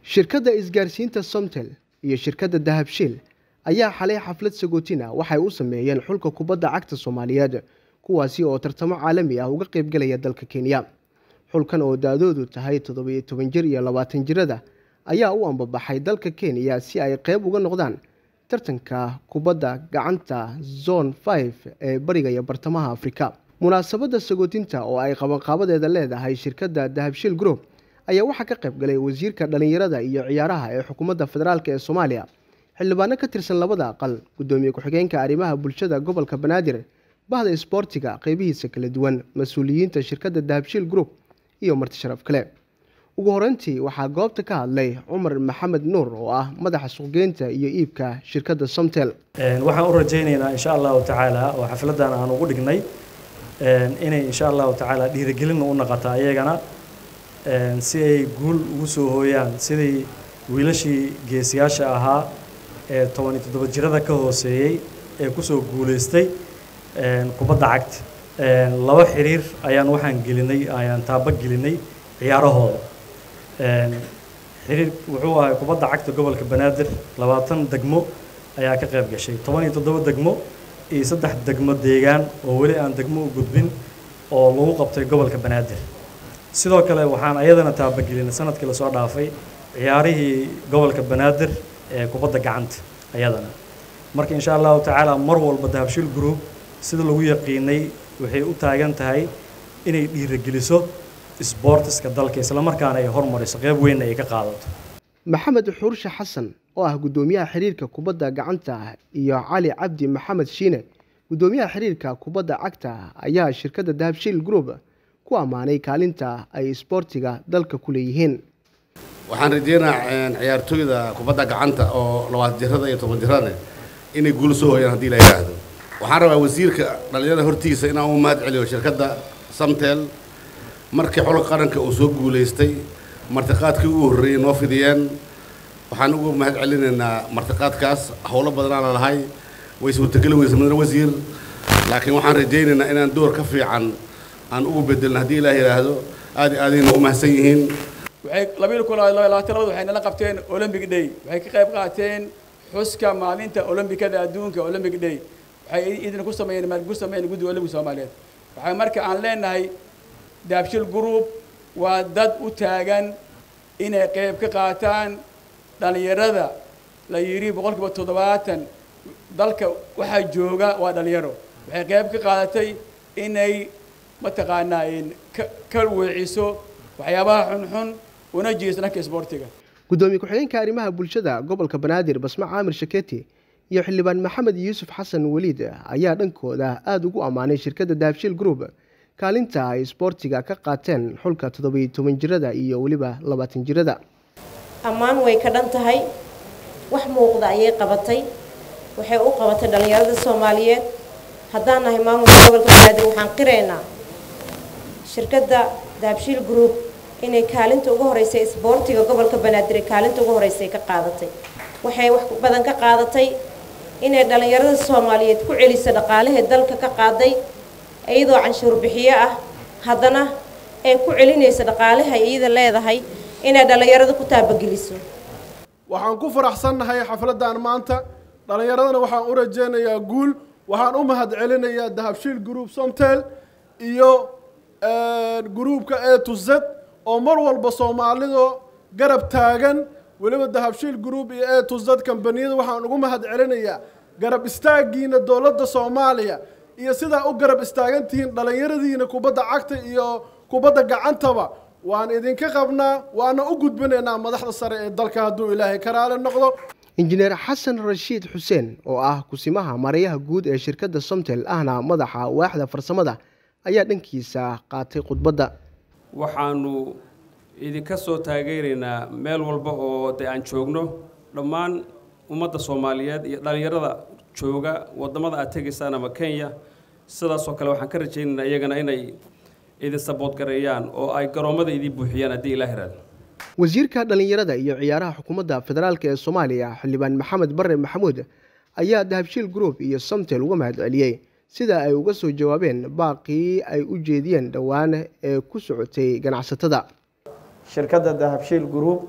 shirkadda isgaarsiinta somtel iyo shirkadda dahabshiil ayaa xalay xaflad sagootina waxay u sameeyeen xulka kubadda cagta soomaaliyeed kuwaasi oo tartamo caalami ah uga qaybgalaya dalka kenya xulkan oo da-doodu tahay toddobiyo toban jir iyo labaatan jirada ayaa u ambabaxay dalka kenya si ay qeyb uga noqdaan tartanka kubadda gacanta zone five ee bariga iyo bartamaha afrika munaasabadda sagootinta oo ay qabanqaabadeeda leedahay shirkadda dahabshiil group ayaa waxaa ka qayb galay wasiirka dhallinyarada iyo ciyaaraha ee xukuumadda federaalk ee soomaaliya xildhibaano ka tirsan labada aqal guddoomiye ku-xigeenka arrimaha bulshada gobolka banaadir bahda isboortiga qeybihiisa kala duwan mas-uuliyiinta shirkadda dahabshiil group iyo marti sharaf kale ugu horeyntii waxaa goobta ka hadlay cumar maxamed nuur oo ah madaxa suuqgeynta iyo iibka shirkadda somtel waxaan u rajaynaynaa insha allahu tacaala oo xafladan aan ugu dhignay inay insha allahu tacaala dhiirigelinna u noqota ayagana si ay guul ugu soo hooyaan sidii wiilashii geesiyaasha ahaa ee toban iyo toddoba jirada ka hooseeyey ee kusoo guulaystay kubadda cagta laba xiriir ayaan waxaan gelinay ayaan taaba gelinay ciyaarahooda xiriir wuxuu ahay kubadda cagta gobolka banaadir labaatan degmo ayaa ka qayb gashay toban iyo toddoba degmo iyo saddex degmo deegaan oo weli aan degmo u gudbin oo lagu qabtay gobolka banaadir sidoo kale waxaan ayadana taabagelinay sanadkii lasoo dhaafay ciyaarihii gobolka banaadir ee kubadda gacanta ayadana marka insha allahu tacaala mar walba dahabshiil group sida lagu yaqiinay waxay u taagan tahay inay dhiirigeliso isboortiska dalka islamarkaana ay hormariso qeyb weynna ay ka qaadato maxamed xuurshe xasan oo ah guddoomiyaha xiriirka kubadda gacanta iyo cali cabdi maxamed shiine guddoomiyaha xiriirka kubadda cagta ayaa shirkadda dahabshiil group ku ammaanay kaalinta ay isboortiga dalka ku leeyihiin waxaan rajeynayaa ciyaartooyda kubadda gacanta oo labaatan jirada iyo toban jirada inay guul soo hooyaan haddii la yidhaahdo waxaan rabaa wasiirka dhallinyarada hortiisa inaan u mahad celiyo shirkadda samtel markii xulka qaranka uu soo guulaystay martiqaadkii ugu horreeyey noo fidiyeen waxaan ugu mahad celinaynaa martiqaadkaas howlo badanaa la lahay way suurtageli weysa mudane wasiir laakiin waxaan rajaynaynaa inaan door ka fiican aan ugu bedelin haddii ilaah yidhaahdo aad iyo aadayna u mahadsan yihiin waxay labiyo kun labaatan labad waxay nala qabteen olympic day waxay ka qayb qaateen xuska maalinta olombikada adduunka olympic day waxay idin ku sameeyeen maalgu sameeyeen guddiga olympic soomaaliyeed waxay marka aan leenahay daabshil group waa dad u taagan inay qayb ka qaataan dhallinyarada la yidhi boqol kiiba toddobaatan dalka waxaa jooga waa dhallinyaro waxay qayb ka qaadatay inay mataqaanaa ka weeciso waxyaabaha xunxun una jeeso dhanka isboortiga guddoomiye ku-xigeenka arrimaha bulshada gobolka banaadir basma caamir shaketi iyo xildhibaan maxamed yuusuf xasan weliid ayaa dhankooda aada ugu ammaanay shirkadda dahabshiil group kaalinta ay isboortiga ka qaateen xulka toddobiyo toban jirada iyo weliba labaatan jirada ammaan way ka dhan tahay wax muuqda ayay qabatay waxay u qabatay dhallinyarada soomaaliyeed haddaan nahay maamulka gobolka banaadir waxaan qiraynaa shirkadda dahabshiil group inay kaalinta ugu horeysay isboortiga gobolka banaadir ee kaalinta ugu horeysay ka qaadatay waxay wax badan ka qaadatay inay dhallinyarada soomaaliyeed ku celiso dhaqaalahee dalka ka qaaday iyadoo canshuur bixiyo ah haddana ay ku celinaysa dhaqaalaha iyada leedahay inay dhallinyarada ku taabageliso waxaan ku faraxsannahay xafladdan maanta dhallinyaradana waxaan u rajaynayaa guul waxaan u mahad celinayaa dahabshiil group somtel iyo gruubka e to z oo mar walba soomaalidu garab taagan weliba dahabshiil group iyo e to z kambaniyada waxaan ugu mahad celinayaa garab istaagiina dowladda soomaaliya iyo sidaa u garab istaagan tihiin dhallinyaradiina kubadda cagta iyo kubadda gacantaba waan idinka qabnaa waana u gudbinaynaa madaxda sare ee dalka hadduu ilaahay karaale noqdo injineer xasan rashiid xuseen oo ah kusimaha mareyaha guud ee shirkadda somtel ahna madaxa waaxda farsamada ayaa dhankiisa qaatay khudbadda waxaanu idinka soo taageeraynaa meel walba oo de aan joogno dhammaan ummadda soomaaliyeed iyo dhallinyarada jooga waddamada aad tegaysaan ama kenya sidaasoo kale waxaan ka rajaynaynaa iyagana inay idin saboodgareeyaan oo ay garoommada idin buuxiyaan haddii ilaa hiraad wasiirka dhallinyarada iyo ciyaaraha xukuumadda federaalk ee soomaaliya xildhibaan maxamed bare maxamuud ayaa dahabshiil group iyo somtel uga mahad celiyey sida ay uga soo jawaabeen baaqii ay u jeediyeen dhowaan ee ku socotay ganacsatada shirkadda dahabshiil group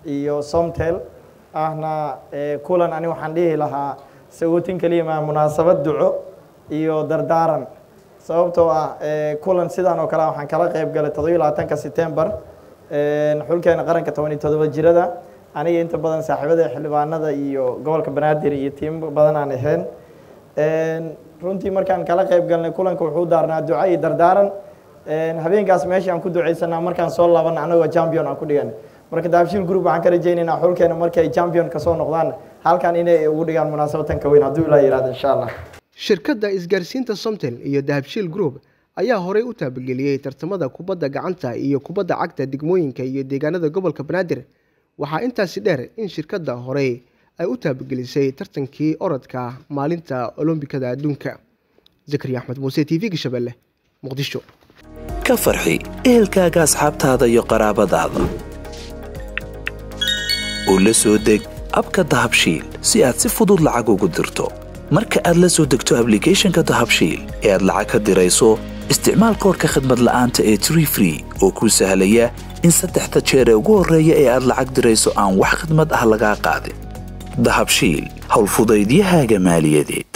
iyo somtel ahna kulan ani waxaan dhihi lahaa sagootin keliya maa munaasabad duco iyo dardaaran sababtoo ah kulan sidan oo kale waxaan kala qayb galay toddobiyo labaatanka setembar xulkeena qaranka toban iyo toddoba jirada aniga inta badan saaxiibada xildhibaanada iyo gobolka banaadir iyo tiimo badan aan ahayn runtii markaan kala qayb galnay kulanka wuxuu daarnaa duco iyo dardaaran habeenkaas meesha aan ku ducaysanaa markaan soo laaban anagoo champion aan ku dhigan marka dahabshiil group waxaan ka rajaynaynaa xulkeena markay champion kasoo noqdaan halkan inay ugu dhigaan munaasabatan ka weyn hadduu ilaa yihahdo insha allah shirkadda isgaarsiinta somtel iyo dahabshiil group ayaa horey u taabageliyey tartamada kubadda gacanta iyo kubadda cagta degmooyinka iyo deegaanada gobolka banaadir waxaa intaasi dheer in shirkadda horey ay u taabagelisay tartankii orodka maalinta olombikada adduunka zakariya axmed muuse t v-ga shabeelle muqdisho ka farxi ehelkaaga asxaabtaada iyo qaraabadaada oo la soo deg abka dahabshiil si aad si fudud lacag ugu dirto marka aad la soo degto ablicathonka dahabshiil ee aad lacag ka dirayso isticmaal koorka khadmad la'aanta ee tree free oo kuu sahlaya in saddexda jeer ee ugu horreeya ee aad lacag dirayso aan wax khidmad ah lagaa qaadin dahabshiil howlfudaydiyahaaga maaliyadeed